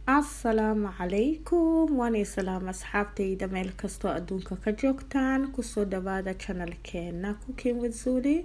asalaamu calaykum waanay salaam asxaabtayda meel kastoo adduunka ka joogtaan kusoo dhawaada janalkeena cooking with zuli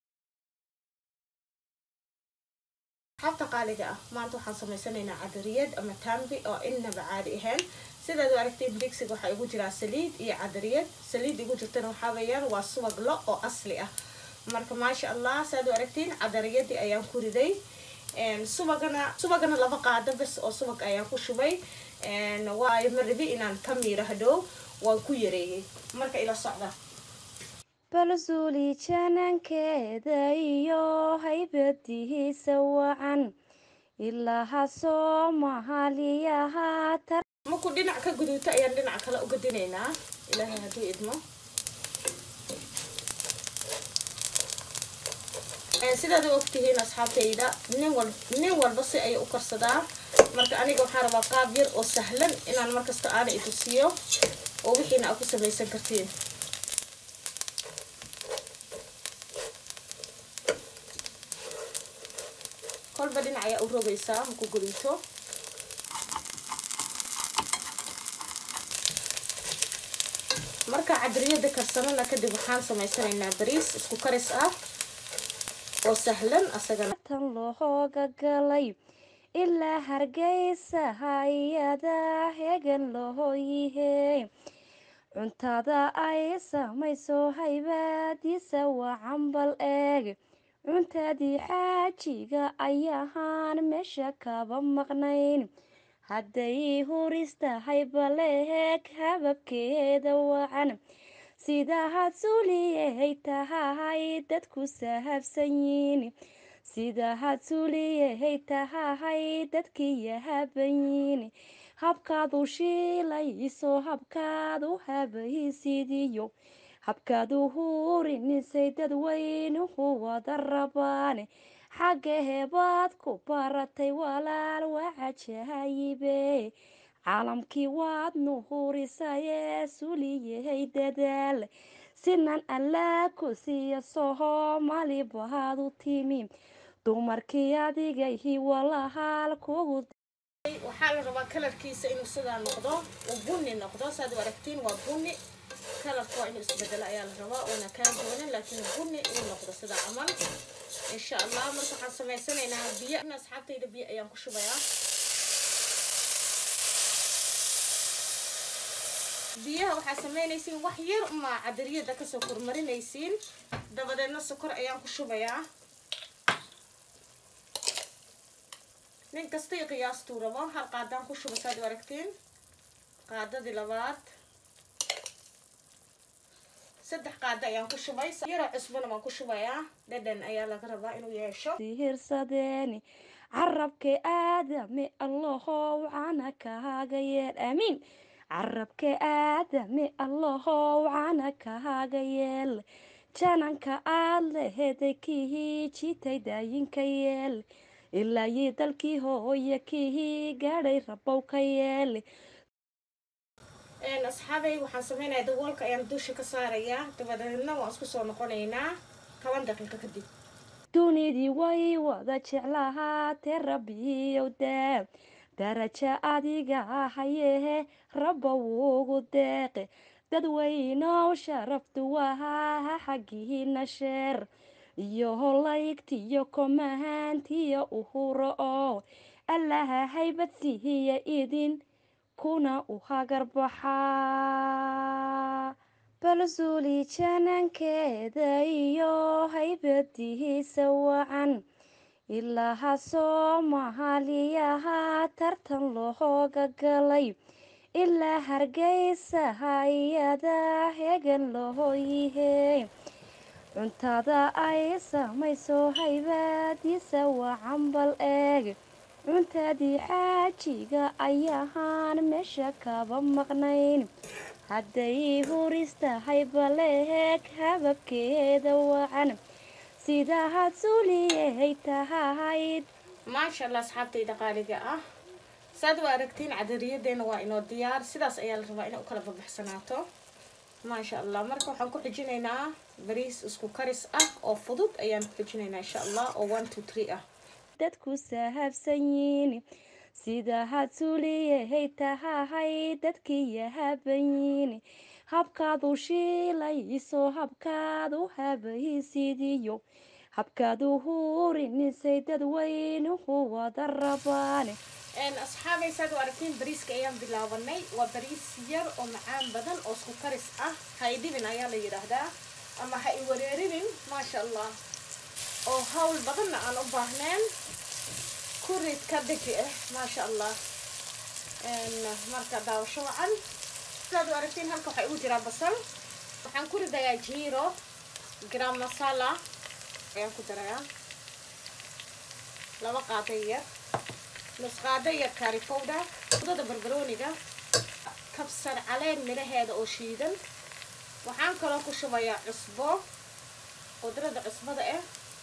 xabta qaaliga ah maanta waxaan sameysanaynaa cadariyad ama tambi oo innaba caadi ahayn sidaad u aragtiin digsiga waxaa igu jiraa saliid iyo cadariyad saliid igu jirtana waxaa weeyaan waa subag lo oo asli ah marka maasha allah saad u aragtiin cadariyadii ayaan ku riday subagana subagana laba qaado bes oo subag ayaan ku shubay waayo ma rabi inaan ka miiro hadhow waan ku yareeyey marka ila socda balsuuli janankeeda iyo haybadihiisa wacan ilaaha soomaaliyaha markuu dhinac ka guduuto ayaan dhinac kale u gadinaynaa ilaahay hadduu idmo sidaad u ogtihiin asxaabtayda nin wal nin walba si ayay u karsadaa marka aniga waxaan rabaa qaab yar oo sahlan inaan markasta aana itusiyo oo wixiina aad ku samaysan kartiin kolba dhinac ayaa u rogaysaa maku guduuto marka cadiriyada karsanana kadib waxaan samaysanaynaa bariis isku karis ah oo sahlan asagana tan looga galay ilaa hargeysa hay-ada hegan loo yihey cuntada ay samayso haybaadiisa waa cambal eeg cuntadii xaajiga ayahaan meesha kaba maqnayn hadday huristahay baleeg hababkeeda wacan sidahaad suuliyay tahay dadku sahabsan yiin sidahaad suuliyay tahay dadkii yahaban yiin habkaad u shiilayso habkaad u habaysidiyo habkaad u hurinisay dadweynuhu wada rabaan xaggahebaad ku baratay walaal wacajahayibe caalamkii waad nuhurisayee suliyahay dadaal sinan allaa ku siiya soomaali baad u timi dumarkii adigayhi walahaal kugu waxaa la rabaa kalarkiisa inuu sidaa noqdo uu bunni noqdo saad u aragtiin waa bunni kalarka waa inuu isbedelo ayaa la rabaa uuna kaa doonin laakiin bunni uu noqdo sidaa camal insha allah marka waxaan samaysanaynaa biyo in asxaabtayda biyo ayaan ku shubayaa biyaha waxaa samaynaysiin wax yar umaa cadariyada kasoo kormarinaysiin dabadeedna sokor ayaan ku shubayaa nin kastay qiyaastuu rabo hal qaadaan ku shuba saad u aragtiin qaadadii labaad saddex qaado ayaan ku shubay yaroo cusbana waan ku shubayaa dhadhan ayaa laga rabaa inuu yeesho sihirsadeeni carabka aadame allahow cana kahaaga yeel aamiin carabka aadame allahow cana kahaaga yeel jananka aad leheday kihii jitay daayinka yeel ilaa yii dalkii hooya kihii gaadhay rabow ka yeel asxaabay waxaan sameynaya daboolka ayaan dusha ka saarayaa dabadeedna waan isku soo noqonaynaa toban daqiiqo kadib dunidii way wada jeclahaatee rabbiyow daa daraja adiga hayehe rabba wuugu deeqe dadweynow sharaftu wahaa xaggiina sheer iyo holaygtiyo komahaantiyo uhuro oo allaha haybadsihiya idin kuna u hagarbaxaa balsuuli janankeeda iyo haybadihiisa wacan ilaaha soomaaliyaha tartan looga galay ilaa hargeysa hay-ada hegan loo yihey cuntada ay samayso haybaadiisa waa cambal eeg cuntadii xaajiga ayahaan meesha kaba maqnayn hadday huristahay baleeg hababkeeda wacan sidahaad suuliyay tahay maasha allah asxaabtayda qaaliga ah saad u aragtiin cadariyadeena waa inoo diyaar sidaas ayaa la rabaa inay u kala babaxsanaato maasha allah marka waxaan ku xijinaynaa bariis isku karis ah oo fudud ayaan ku xijinaynaa insha allah oo one two three ah dadku sahabsan yiin sida had suuliyay tahahay dadkii yahabayin habkaad u shiilayso habkaad u habaysidiyo habkaad u huurinisay dadweynuhu wada rabaane asxaabay saad u aragtiin bariiska ayaan bilaabanay waa bariis yar oo macaan badan oo isku karis ah ha idhibin ayaa la yidhaahdaa ama ha i wareerinin maasha allah oo hawl badanna aan u baahneen kurid ka dhigi ah maasha allah marka daawasho wacan sidaad u aragtiin halka waxaa igu jiraa basal waxaan ku ridayaa jiro gram masala ayaan ku darayaa laba qaado yar nus qaado yar kari powder udada barbarooniga kabsar caleen midhaheeda oo shiidan waxaan kaloo ku shubayaa cusbo qudrada cusbada ah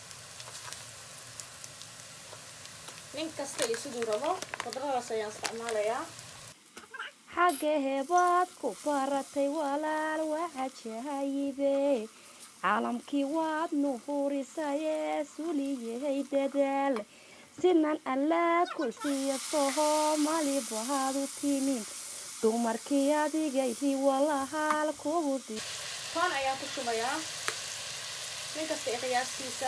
nin kasta iyo siduu rabo qudradaas ayaan isticmaalayaa xagga heebaad ku baratay walaal wacajahayibe caalamkii waad nuhurisayee suliyahay dadaal sinan allaa ku siiya sohomali bahaad u timin dumarkii adigayhi walahaal kuudi toon ayaan ku shubayaa nin kasta i qiyaastiisa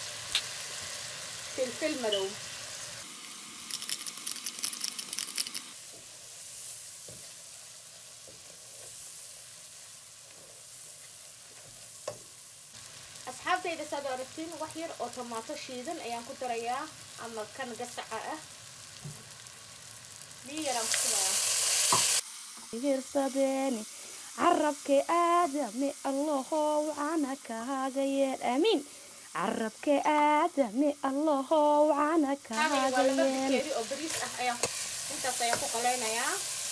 filfil madow asxaabtayda saad u aragtiin wax yar oo tomaato shiidan ayaan ku darayaa ama kan gasaca ah biyo yaraan ku shubayaa hirsadeeni carabka aadame allahow cana kahaaga yeel aamiin carabka aadame allahow cana waa kahaaga laba yeel bakeeri oo bariis ah ayaan intaas ayaan ku qaleynayaa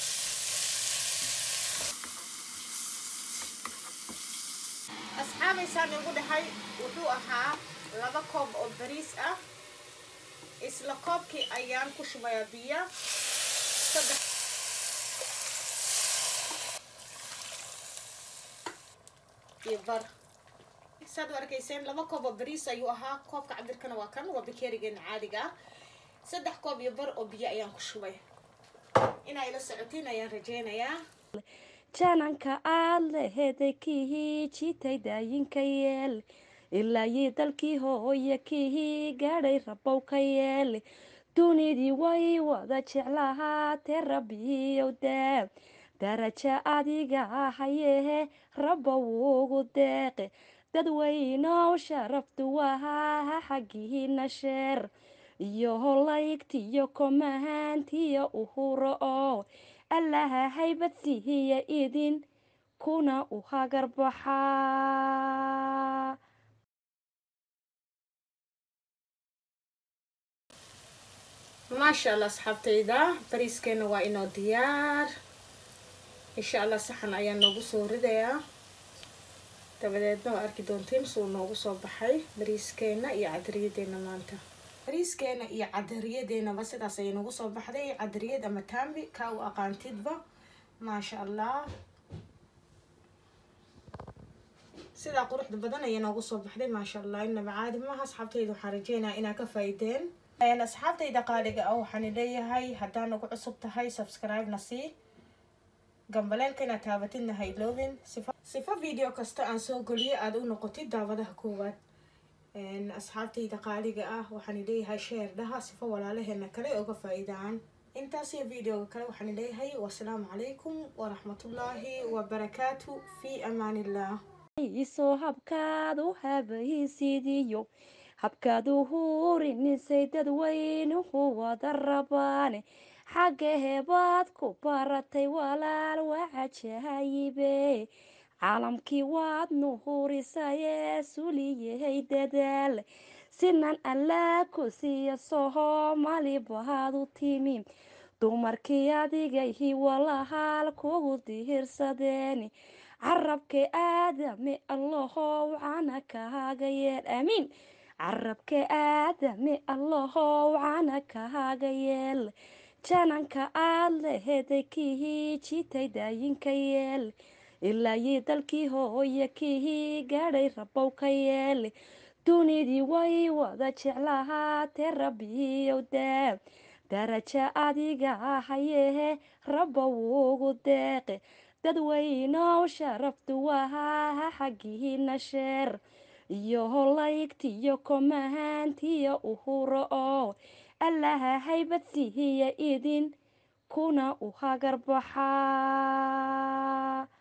asxaabaysaan igu dhahay wuxuu ahaa laba koob oo bariis ah isla koobkii ayaan ku shubayaa biyo saddex iyo bar saad u arkayseen laba koob oo bariis ayuu ahaa koobka cabirkana waa kan waa bakeerigeena caadiga ah saddex koob iyo bar oo biyo ayaan ku shubay inaa ila socotiin ayaan rajeynayaa jananka aad leheday kihii jitay daayinka yeel ilaa yii dalkii hooya kihii gaadhay rabow ka yeel dunidii way wada jeclahaatee rabbiyow daa daraja adiga hayehe rabba wuugu deeqe dadweynow sharaftu wahaa xaggihiina sheer iyo holaygtiyo komahaantiyo uhuro oo allaha haybad siihiya idin kuna u hagar baxaa maasha allah asxaabtayda bariiskeena waa inoo diyaar insha allah saxan ayaan noogu soo ridayaa dabadeedna waa arki doontiin suu noogu soo baxay bariiskeena iyo cadariyadeena maanta bariiskeena iyo cadariyadeenaba sidaas ayay noogu soo baxday cadariyad ama taambi kaa u aqaantidba maasha allah sidaa quruxda badan ayay noogu soo baxday maasha allah inaba caadi maaha asxaabtayda waxaan rajeynayaa inaa ka faa'iideen asxaabtayda qaaliga ah waxaan leeyahay haddaa nagu cusub tahay subscribe na sii gambaleelka inaad taabatidna ha iloobin sifa sifa video kasta aan soo geliyo aada u noqotid daawadaha koowaad asxaabtayda qaaliga ah waxaan leeyahay sheer dhaha sifa walaalaheena kale uga faa-iidaan intaas iyo videoga kale waxaan leeyahay wasalaamu calaykum waraxmatullaahi wabarakaatu fi amaan illah isoo habkaad u habaysidiyo habkaad u huurinisay dadweynuhu wada rabaane xagga heebaad ku baratay walaal wacajahayibe caalamkii waad nuhurisayee suliyahay dadaal sinan allaa ku siiya sohomali bahaad u timi dumarkii adigayhi walahaal kugu dihirsadeeni carabka aadame allahow cana kahaaga yeel aamiin carabka aadame allahow cana kahaaga yeel jananka aad leheday kihii jitay daayinka yeel ilaa yii dalkii hooya kihii gaadhay rabow ka yeel dunidii way wada jeclahaatee rabbiyow daa darajo adiga hayehe rabba wuugu deeqe dadweynow sharaftu wahaa xaggiina sheer iyo holaygtiyo komahaantiyo uhuro oo allaha haybad siihiya idin kuna u hagarbaxaa